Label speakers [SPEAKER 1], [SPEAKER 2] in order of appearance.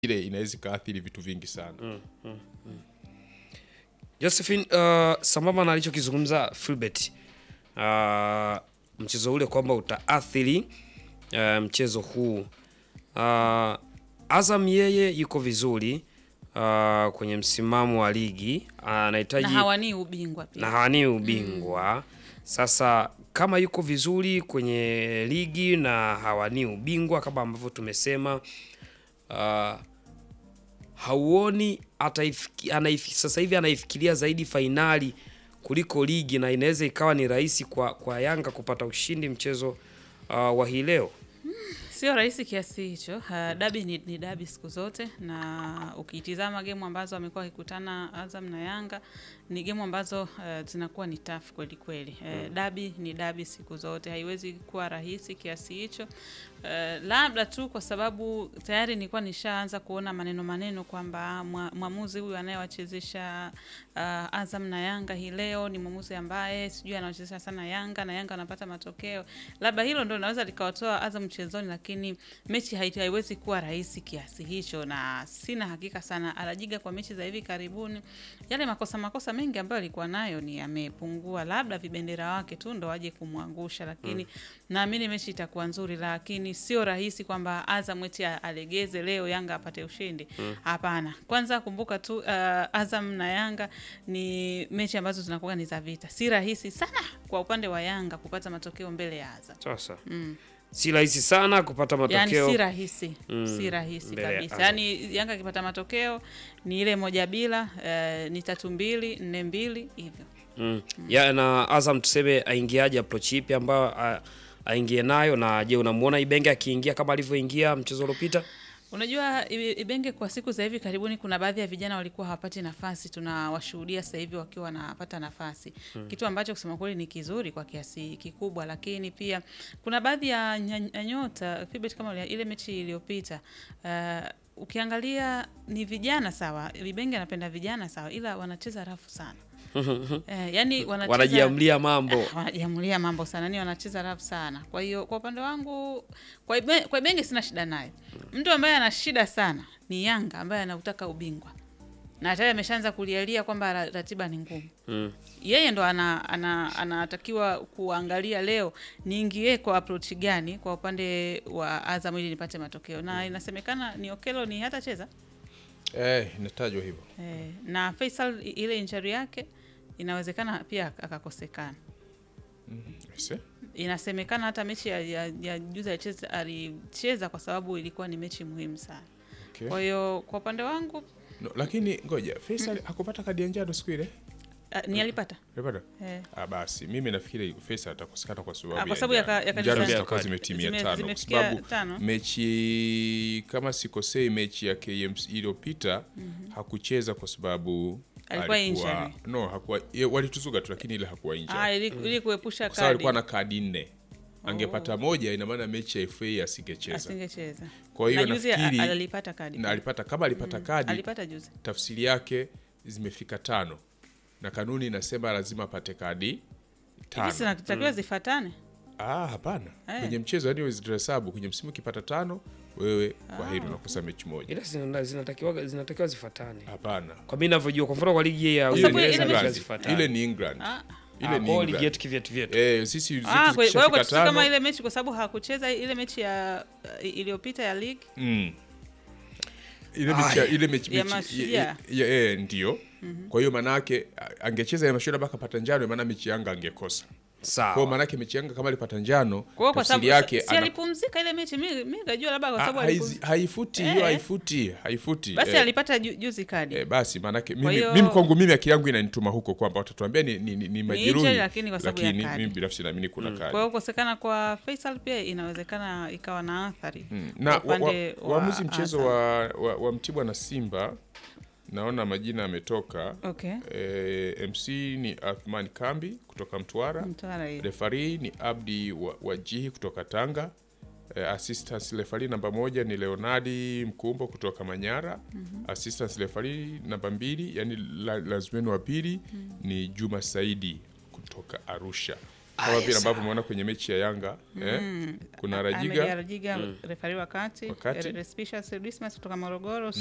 [SPEAKER 1] ile inaweza ikaathiri vitu vingi sana
[SPEAKER 2] Josephine, uh, sambamba na alichokizungumza Philbert uh, mchezo ule kwamba utaathiri uh, mchezo huu uh, Azam yeye yuko vizuri uh, kwenye msimamo wa ligi anahitaji
[SPEAKER 3] na hawanii ubingwa pia.
[SPEAKER 2] na hawanii ubingwa sasa kama yuko vizuri kwenye ligi na hawanii ubingwa kama ambavyo tumesema uh, hauoni ataifiki, anaif, sasa hivi anaifikiria zaidi fainali kuliko ligi na inaweza ikawa ni rahisi kwa, kwa Yanga kupata ushindi mchezo uh, wa hii leo.
[SPEAKER 3] Sio rahisi kiasi hicho. Uh, dabi ni, ni dabi siku zote, na ukitizama gemu ambazo wamekuwa wakikutana Azam na Yanga ni gemu ambazo uh, zinakuwa ni tough kweli kweli. Uh, dabi ni dabi siku zote, haiwezi kuwa rahisi kiasi hicho. Uh, labda tu kwa sababu tayari nilikuwa nishaanza kuona maneno maneno kwamba mwa- mwamuzi huyu anayewachezesha uh, Azam na Yanga hii leo ni mwamuzi ambaye sijui anawachezesha sana Yanga na Yanga anapata matokeo. Labda hilo ndo linaweza likawatoa Azam mchezoni, lakini mechi hai- haiwezi kuwa rahisi kiasi hicho, na sina hakika sana Alajiga kwa mechi za hivi karibuni, yale makosa makosa mengi ambayo alikuwa nayo ni yamepungua, labda vibendera wake tu ndo waje kumwangusha, lakini naamini mechi itakuwa nzuri, lakini sio rahisi kwamba Azam eti alegeze leo Yanga apate ushindi. Hapana. Kwanza kumbuka tu uh, Azam na Yanga ni mechi ambazo zinakuwa ni za vita, si rahisi sana kwa upande wa Yanga kupata matokeo mbele ya Azam.
[SPEAKER 2] Sasa
[SPEAKER 3] Mm.
[SPEAKER 2] si rahisi sana kupata
[SPEAKER 3] Yani
[SPEAKER 2] matokeo
[SPEAKER 3] si rahisi
[SPEAKER 2] Mm,
[SPEAKER 3] si rahisi
[SPEAKER 2] mbele ya
[SPEAKER 3] kabisa.
[SPEAKER 2] Azam.
[SPEAKER 3] Yani Yanga akipata matokeo ni ile moja bila, eh, ni tatu mbili nne mbili hivyo.
[SPEAKER 2] mm. ya, na Azam tuseme aingiaje approach ipi ambayo a- aingie nayo, na je, unamuona Ibenge akiingia kama alivyoingia mchezo uliopita?
[SPEAKER 3] Unajua I- Ibenge kwa siku za hivi karibuni, kuna baadhi ya vijana walikuwa hawapati nafasi, tunawashuhudia sasa hivi wakiwa wanapata nafasi kitu ambacho kusema kweli ni kizuri kwa kiasi kikubwa, lakini pia kuna baadhi ya nya- ya nyota Philbert, kama ile- ile mechi iliyopita uh, ukiangalia ni vijana sawa, Ibenge anapenda vijana sawa, ila wanacheza rafu sana eh, yani wanacheza
[SPEAKER 2] Wanajiamlia mambo
[SPEAKER 3] wanajiamulia mambo sana, ni wanacheza rafu sana. Kwa hiyo kwa upande wangu, kwa Ibe- kwa Ibenge sina shida naye. Mtu ambaye ana shida sana ni Yanga ambaye anautaka ubingwa na tayari ameshaanza kulialia kwamba ra- ratiba ni ngumu.
[SPEAKER 2] mm.
[SPEAKER 3] Yeye ndo ana, ana, anatakiwa kuangalia leo niingie kwa approach gani kwa upande wa Azam ili nipate matokeo, na inasemekana ni Okelo ni hatacheza
[SPEAKER 1] eh, inatajwa hivyo
[SPEAKER 3] eh, na Faisal i- ile injury yake inawezekana pia akakosekana.
[SPEAKER 1] Ese?
[SPEAKER 3] inasemekana hata mechi ya, ya, ya juzi alicheza, alicheza kwa sababu ilikuwa ni mechi muhimu sana.
[SPEAKER 1] Okay.
[SPEAKER 3] Kwa hiyo kwa upande wangu
[SPEAKER 1] No, lakini ngoja Faisal hakupata kadi ya njano siku ile
[SPEAKER 3] a, ni alipata
[SPEAKER 1] Alipata?
[SPEAKER 3] eh,
[SPEAKER 1] Ah, basi mimi nafikiri Faisal atakosekana kwa sababu
[SPEAKER 3] Ah, kwa sababu ya ka- ya kadi
[SPEAKER 1] njano
[SPEAKER 3] njano.
[SPEAKER 1] zitakuwa zimetimia
[SPEAKER 3] Zime-
[SPEAKER 1] tano kwa
[SPEAKER 3] zimefikia
[SPEAKER 1] sababu
[SPEAKER 3] tano.
[SPEAKER 1] mechi kama sikosei mechi ya KMC iliyopita hakucheza kwa sababu
[SPEAKER 3] Alikuwa
[SPEAKER 1] alikuwa-
[SPEAKER 3] injury.
[SPEAKER 1] no hakuwa ye- walituzuga tu lakini ile hakuwa injured.
[SPEAKER 3] ah, ili, ili kuepusha
[SPEAKER 1] kwa sababu alikuwa
[SPEAKER 3] kadi
[SPEAKER 1] na kadi nne angepata moja ina maana mechi ya FA asingecheza
[SPEAKER 3] asingecheza.
[SPEAKER 1] kwa hiyo
[SPEAKER 3] Na juzi
[SPEAKER 1] nafikiri
[SPEAKER 3] a- alipata kadi
[SPEAKER 1] na alipata kama alipata kadi
[SPEAKER 3] alipata juzi
[SPEAKER 1] tafsiri yake zimefika tano na kanuni inasema lazima apate kadi
[SPEAKER 3] hivi
[SPEAKER 1] tano
[SPEAKER 3] zinatakiwa zifatane.
[SPEAKER 1] ah, hapana
[SPEAKER 3] Eh.
[SPEAKER 1] kwenye mchezo yani zitahesabu kwenye msimu ukipata tano wewe kwa heri unakosa mechi moja
[SPEAKER 2] ila zina- zinatakiwa zinatakiwa zifuatane
[SPEAKER 1] hapana
[SPEAKER 2] kwa mimi ninavyojua. Kwa mfano kwa ligi ya
[SPEAKER 3] Kwa
[SPEAKER 1] ile
[SPEAKER 3] sababu
[SPEAKER 1] ni
[SPEAKER 3] ile
[SPEAKER 2] Uingereza
[SPEAKER 1] England.
[SPEAKER 2] lazima zifuatane.
[SPEAKER 1] ile ni England
[SPEAKER 3] Ah,
[SPEAKER 1] ile
[SPEAKER 2] Ah,
[SPEAKER 1] ni
[SPEAKER 2] kwa hiyo ligi
[SPEAKER 1] England
[SPEAKER 2] yetu kivyetu vyetu
[SPEAKER 1] eh sisi zetu
[SPEAKER 3] ah, kwa kwa hiyo
[SPEAKER 1] zikishafika
[SPEAKER 3] kwetu si kama
[SPEAKER 1] tano
[SPEAKER 3] ile mechi kwa sababu hakucheza ile mechi ya uh, iliyopita ya league
[SPEAKER 1] Mm. ile mechi ya- ile mechi
[SPEAKER 3] Ya
[SPEAKER 1] mechi-
[SPEAKER 3] Mashujaa.
[SPEAKER 1] ya- ya- eh, ndio kwa hiyo maanake a- angecheza ya mashujaa mpaka pata njano maana mechi yanga angekosa kwa hiyo
[SPEAKER 2] sawa.
[SPEAKER 1] maanake mechi yanga kama alipata njano
[SPEAKER 3] kwa hiyo kwa
[SPEAKER 1] tafsiri
[SPEAKER 3] sababu
[SPEAKER 1] yake
[SPEAKER 3] si
[SPEAKER 1] ana-
[SPEAKER 3] alipumzika ile mechi, mimi mimi nikajua labda kwa
[SPEAKER 1] Ah,
[SPEAKER 3] sababu
[SPEAKER 1] haizi-
[SPEAKER 3] alipumzika.
[SPEAKER 1] haifuti hiyo
[SPEAKER 3] Eh.
[SPEAKER 1] haifuti haifuti
[SPEAKER 3] Basi
[SPEAKER 1] eh.
[SPEAKER 3] alipata ju, juzi kadi.
[SPEAKER 1] Eh, basi maanake
[SPEAKER 3] Kwa
[SPEAKER 1] mimi,
[SPEAKER 3] hiyo-
[SPEAKER 1] mimi kwangu mimi akili yangu inanituma huko kwamba watatuambia ni, ni, ni, ni majeruhi
[SPEAKER 3] injury, lakini kwa sababu ya
[SPEAKER 1] lakini
[SPEAKER 3] kadi.
[SPEAKER 1] mimi binafsi naamini kuna
[SPEAKER 3] Kwa
[SPEAKER 1] kadi
[SPEAKER 3] hiyo kukosekana kwa Faisal pia inawezekana ikawa na athari
[SPEAKER 1] Mm.
[SPEAKER 3] kwa
[SPEAKER 1] na wa-
[SPEAKER 3] upande
[SPEAKER 1] wa-
[SPEAKER 3] wa
[SPEAKER 1] waamuzi mchezo
[SPEAKER 3] Azam.
[SPEAKER 1] wa, wa, wa Mtibwa na Simba naona majina yametoka
[SPEAKER 3] Okay.
[SPEAKER 1] e, MC ni Athman Kambi kutoka Mtwara
[SPEAKER 3] Mtwara hiyo.
[SPEAKER 1] refari ni Abdi wa- Wajihi kutoka Tanga e, assistant refari namba moja ni Leonardi Mkumbo kutoka Manyara assistant refari namba mbili yani la, lazimeni wa pili ni Juma Saidi kutoka Arusha kama vile
[SPEAKER 2] yes,
[SPEAKER 1] ambavyo umeona kwenye mechi ya Yanga eh, kuna Rajiga
[SPEAKER 3] Rajiga refari wa kati,
[SPEAKER 1] Wa kati.
[SPEAKER 3] Respicious Dismas kutoka Morogoro